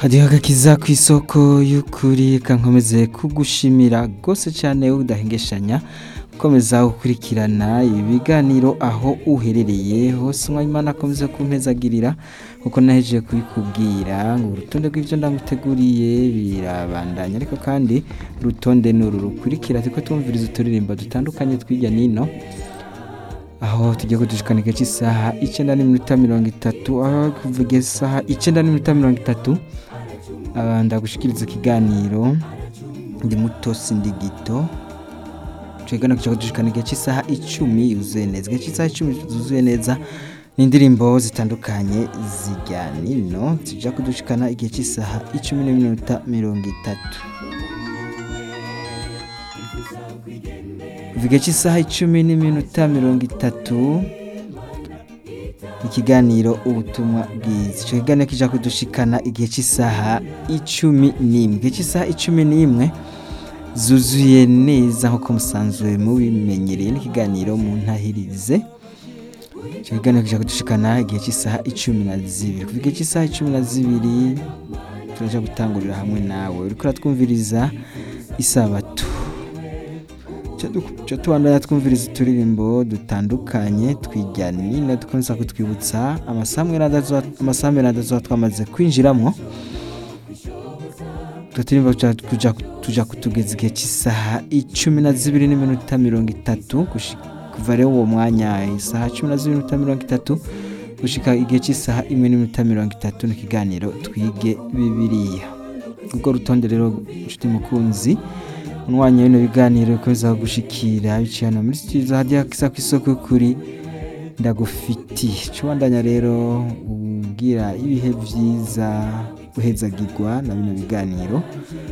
hadiho agakiza ku isoko y'ukuri kankomeze kugushimira rwose cyane udahengeshanya ukomeza gukurikirana ibiganiro aho uherereye hose mwayimana akomeza kumpezagirira kuko nahejeje kubikubwira ngo urutonde rw'ibyo ndamuteguriye birabandanya ariko kandi urutonde ni uru rukurikira turiko twumviriza uturirimbo dutandukanye tw'irya nino aho tugiye kudushikana igihe cy'isaha icyenda n'iminota mirongo itatu aho kuvuga isaha icyenda n'iminota mirongo itatu ah, ndagushikiriza ikiganiro ndi muto sindi gito tugana kuja kudushikana igihe cy'isaha icumi yuzuye neza igihe cy'isaha icumi zuzuye neza ni indirimbo zitandukanye zijya nino zija kudushikana igihe cy'isaha icumi n'iminota mirongo itatu kuva igihe cy'isaha icumi n'iminota mirongo itatu ikiganiro ubutumwa bwiza icyo kiganiro kija kudushikana igihe cy'isaha icumi n'imwe igihe cy'isaha icumi n'imwe zuzuye neza nk'uko musanzwe mubimenyereye n'ikiganiro mu ntahirize icyo kiganiro kija kudushikana igihe cy'isaha icumi na zibiri kuva igihe cy'isaha icumi na zibiri turaja gutangurira hamwe nawe uriko uratwumviriza isabato cyo tubandanya twumviriza uturirimbo dutandukanye twijya nino dukomeza kutwibutsa amasaha miranda tuba twamaze kwinjiramo utwo turirimbo tuja- tuja- tuja kutugeza igihe cy'isaha icumi na zibiri n'iminota mirongo itatu gushi- kuva rero uwo mwanya isaha cumi na zibiri n'iminota mirongo itatu gushika igihe cy'isaha imwe n'iminota mirongo itatu n'ikiganiro twige bibiliya ubwo rutonde rero inshuti mukunzi umwanya w'ino biganiro bikomeza gushikira biciye hano muri studio hadiya kisa ku isoko kuri ndagufitiye cubandanya rero ubwira ibihe vyiza uhezagirwa na bino biganiro